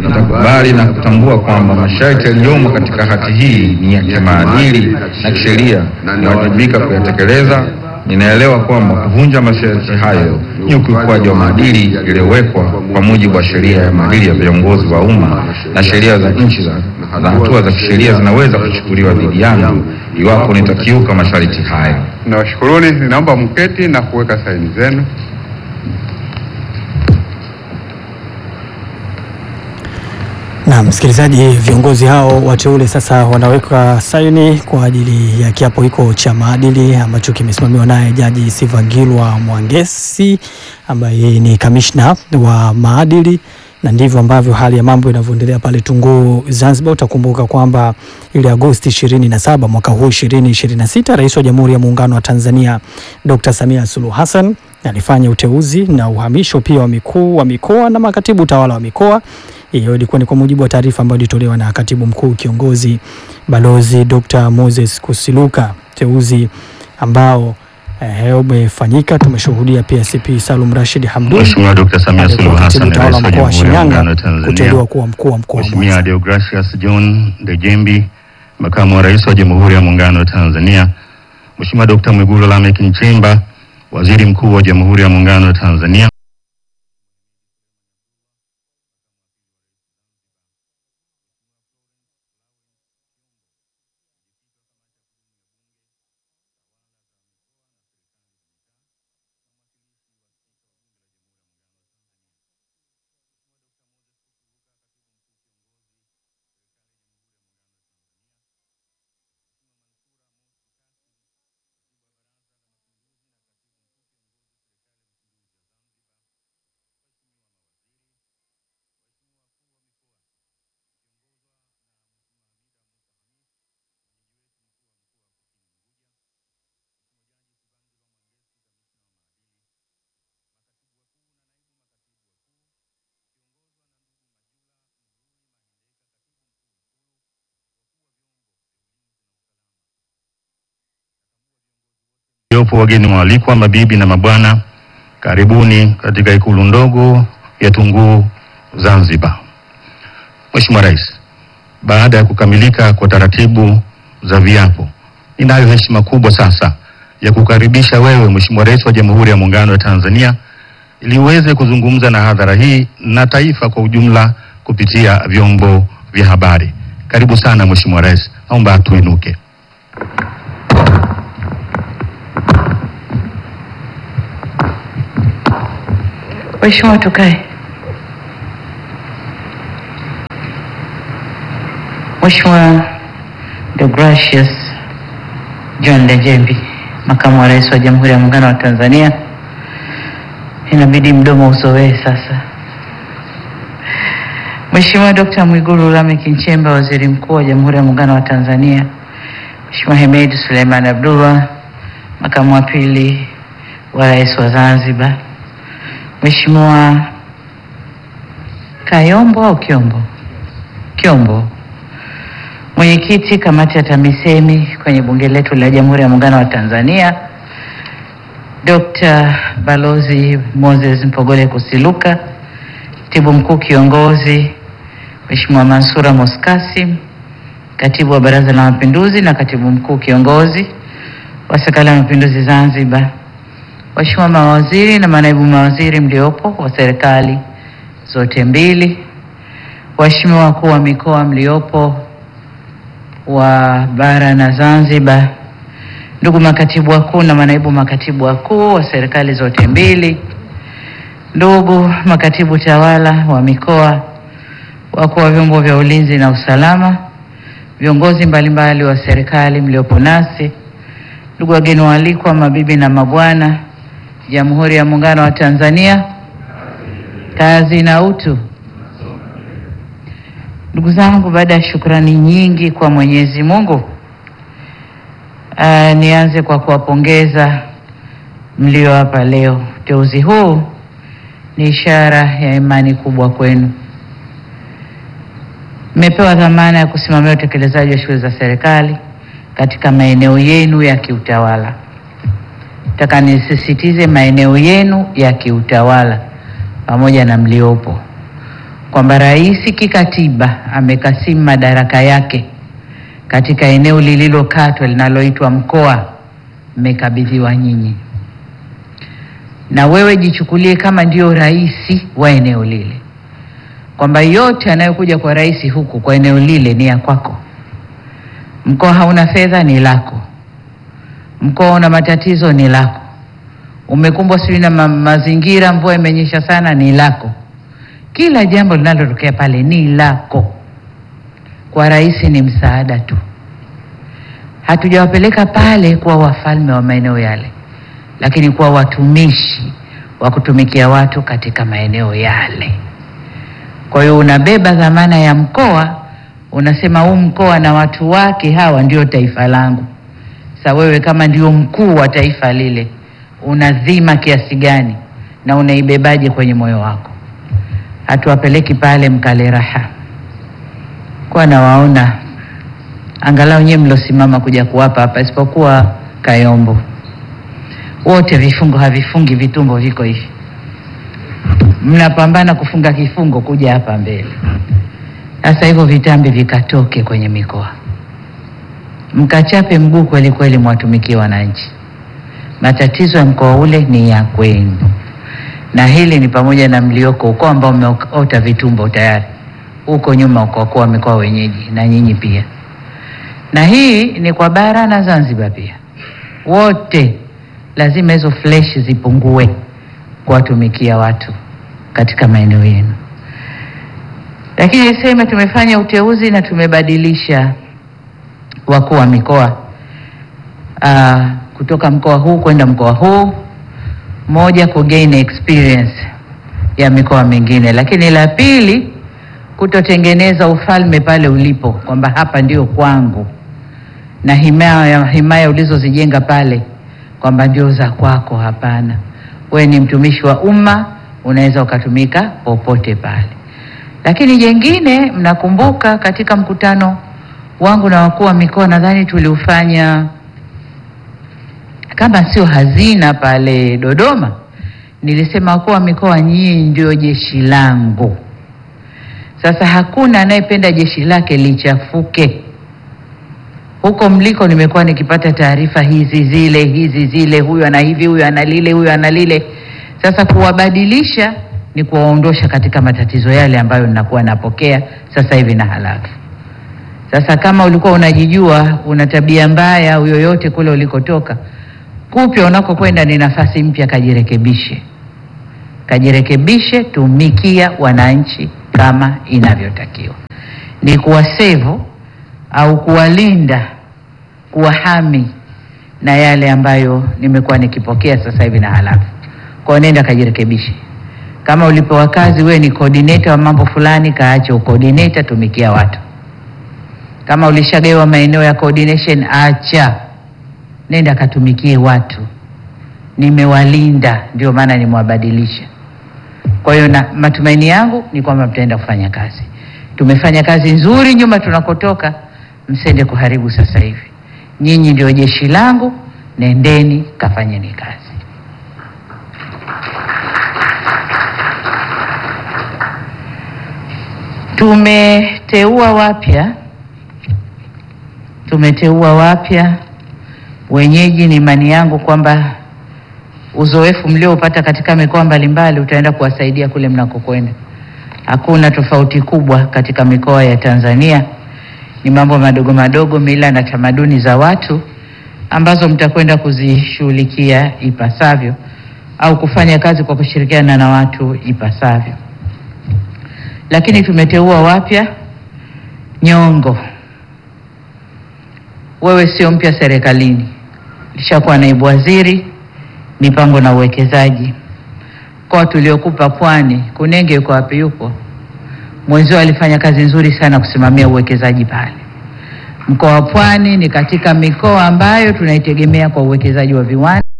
nitakubali na kutambua kwamba masharti yaliyomo katika hati hii ni ya kimaadili na kisheria, ninawajibika kuyatekeleza. Ninaelewa kwamba kuvunja masharti hayo ni ukiukwaji wa maadili yaliyowekwa kwa mujibu wa sheria ya maadili ya viongozi wa umma na sheria za nchi za na hatua za kisheria zinaweza kuchukuliwa dhidi yangu iwapo nitakiuka masharti hayo. Nawashukuruni, ninaomba mketi na kuweka saini zenu. Na msikilizaji, viongozi hao wateule sasa wanaweka saini kwa ajili ya kiapo hiko cha maadili ambacho kimesimamiwa naye Jaji Sivagilwa Mwangesi ambaye ni kamishna wa maadili, na ndivyo ambavyo hali ya mambo inavyoendelea pale Tunguu Zanzibar. Utakumbuka kwamba ile Agosti 27 mwaka huu 2026, Rais wa Jamhuri ya Muungano wa Tanzania Dr. Samia Suluhu Hassan alifanya uteuzi na uhamisho pia wa mikuu wa mikoa na makatibu utawala wa mikoa. Hiyo ilikuwa ni kwa mujibu wa taarifa ambayo ilitolewa na katibu mkuu kiongozi Balozi Dr. Moses Kusiluka, uteuzi ambao eh, umefanyika. Tumeshuhudia pia CP Salum Rashid Hamdun Mheshimiwa Dr. Samia Suluhu aliyekuwa Hassan, katibu tawala Rais wa wa mkoa wa Jamhuri ya Muungano Shinyanga wa Tanzania, kuteuliwa kuwa mkuu wa mkoa wa Mheshimiwa Mwanza. Deogracius John Dejembi, Makamu wa Rais wa Jamhuri ya Muungano wa Tanzania, Mheshimiwa Dr. Mwigulu Lameck Nchemba, Waziri Mkuu wa Jamhuri ya Muungano wa Tanzania, Yopo wageni waalikwa, mabibi na mabwana, karibuni katika ikulu ndogo ya Tunguu Zanzibar. Mheshimiwa Rais, baada ya kukamilika kwa taratibu za viapo, ninayo heshima kubwa sasa ya kukaribisha wewe Mheshimiwa Rais wa Jamhuri ya Muungano wa Tanzania ili uweze kuzungumza na hadhara hii na taifa kwa ujumla kupitia vyombo vya habari. Karibu sana Mheshimiwa Rais, naomba tuinuke. Mheshimiwa, tukae. Mheshimiwa Deogracius John Dejembi, Makamu wa Rais wa Jamhuri ya Muungano wa Tanzania, inabidi mdomo usowee sasa. Mheshimiwa Dr. Mwigulu Lameck Nchemba, Waziri Mkuu wa Jamhuri ya Muungano wa Tanzania, Mheshimiwa Hemed Suleiman Abdullah, Makamu wa Pili wa Rais wa Zanzibar, Mheshimiwa Kayombo au Kiombo? Kiombo, Mwenyekiti Kamati ya TAMISEMI kwenye Bunge letu la Jamhuri ya Muungano wa Tanzania, Dr. Balozi Moses Mpogole Kusiluka, Katibu Mkuu Kiongozi Mheshimiwa Mansura Moskasim, Katibu wa Baraza la Mapinduzi na Katibu Mkuu Kiongozi wa Serikali ya Mapinduzi Zanzibar, Waheshimiwa mawaziri na manaibu mawaziri mliopo wa serikali zote mbili, waheshimiwa wakuu wa mikoa mliopo wa bara na Zanzibar, ndugu makatibu wakuu na manaibu makatibu wakuu wa serikali zote mbili, ndugu makatibu tawala wa mikoa, wakuu wa vyombo vya ulinzi na usalama, viongozi mbalimbali wa serikali mliopo nasi, ndugu wageni waalikwa, mabibi na mabwana, Jamhuri ya Muungano wa Tanzania, kazi na utu. Ndugu zangu, baada ya shukrani nyingi kwa Mwenyezi Mungu, uh, nianze kwa kuwapongeza mlio hapa leo. Uteuzi huu ni ishara ya imani kubwa kwenu. Mmepewa dhamana ya kusimamia utekelezaji wa shughuli za serikali katika maeneo yenu ya kiutawala. Nataka nisisitize maeneo yenu ya kiutawala pamoja na mliopo. kwamba rais kikatiba amekasimu madaraka yake katika eneo lililokatwa linaloitwa mkoa, mmekabidhiwa nyinyi, na wewe jichukulie kama ndio rais wa eneo lile, kwamba yote anayokuja kwa rais huku kwa eneo lile ni ya kwako. Mkoa hauna fedha, ni lako. Mkoa una matatizo, ni lako. Umekumbwa sijui na ma mazingira, mvua imenyesha sana, ni lako. Kila jambo linalotokea pale ni lako. Kwa rais ni msaada tu. Hatujawapeleka pale kuwa wafalme wa maeneo yale, lakini kuwa watumishi wa kutumikia watu katika maeneo yale. Kwa hiyo unabeba dhamana ya mkoa, unasema huu mkoa na watu wake hawa ndio taifa langu. Sasa wewe kama ndio mkuu wa taifa lile, unadhima kiasi gani na unaibebaje kwenye moyo wako? Hatuwapeleki pale mkale raha kwa nawaona angalau nyewe mlosimama kuja kuwapa hapa, isipokuwa Kayombo, wote vifungo havifungi, vitumbo viko hivi, mnapambana kufunga kifungo kuja hapa mbele. Sasa hivyo vitambi vikatoke kwenye mikoa, mkachape mguu kweli kweli, mwatumikie wananchi. Matatizo ya mkoa ule ni ya kwenu, na hili ni pamoja na mlioko ukoo ambao umeota vitumbo tayari huko nyuma kwa kuwa mikoa wenyeji na nyinyi pia, na hii ni kwa bara na Zanzibar pia, wote lazima hizo fleshi zipungue kuwatumikia watu katika maeneo yenu. Lakini niseme tumefanya uteuzi na tumebadilisha wakuu wa mikoa uh, kutoka mkoa huu kwenda mkoa huu, moja ku gain experience ya mikoa mingine, lakini la pili kutotengeneza ufalme pale ulipo kwamba hapa ndio kwangu, na himaya, himaya ulizozijenga pale kwamba ndio za kwako. Hapana, we ni mtumishi wa umma, unaweza ukatumika popote pale. Lakini jengine, mnakumbuka katika mkutano wangu na wakuu wa mikoa, nadhani tuliufanya kama sio hazina pale Dodoma, nilisema wakuu wa mikoa, nyinyi ndio jeshi langu. Sasa hakuna anayependa jeshi lake lichafuke. Huko mliko nimekuwa nikipata taarifa hizi zile hizi zile, huyu ana hivi, huyu ana lile, huyu ana lile. Sasa kuwabadilisha ni kuwaondosha katika matatizo yale ambayo ninakuwa napokea sasa hivi na halafu. Sasa kama ulikuwa unajijua una tabia mbaya au yoyote kule ulikotoka, kupya unakokwenda ni nafasi mpya, kajirekebishe, kajirekebishe, tumikia wananchi kama inavyotakiwa, ni kuwasevu au kuwalinda, kuwahami na yale ambayo nimekuwa nikipokea sasa hivi na halafu. Kwa nenda kajirekebishe. Kama ulipewa kazi wewe ni coordinator wa mambo fulani, kaache ucoordinator, tumikia watu. Kama ulishagawa maeneo ya coordination, acha, nenda katumikie watu. Nimewalinda, ndio maana nimewabadilisha. Kwa hiyo na matumaini yangu ni kwamba mtaenda kufanya kazi. Tumefanya kazi nzuri nyuma tunakotoka, msende kuharibu sasa hivi. Nyinyi ndio jeshi langu, nendeni kafanyeni kazi. Tumeteua wapya, tumeteua wapya wenyeji. Ni imani yangu kwamba uzoefu mlioupata katika mikoa mbalimbali utaenda kuwasaidia kule mnakokwenda. Hakuna tofauti kubwa katika mikoa ya Tanzania, ni mambo madogo madogo, mila na tamaduni za watu ambazo mtakwenda kuzishughulikia ipasavyo au kufanya kazi kwa kushirikiana na watu ipasavyo. Lakini tumeteua wapya. Nyongo, wewe sio mpya serikalini, lishakuwa naibu waziri mipango na uwekezaji. Mkoa tuliokupa Pwani, Kunenge yuko wapi? Yupo mwenzio, alifanya kazi nzuri sana kusimamia uwekezaji pale. Mkoa wa Pwani ni katika mikoa ambayo tunaitegemea kwa uwekezaji wa viwanda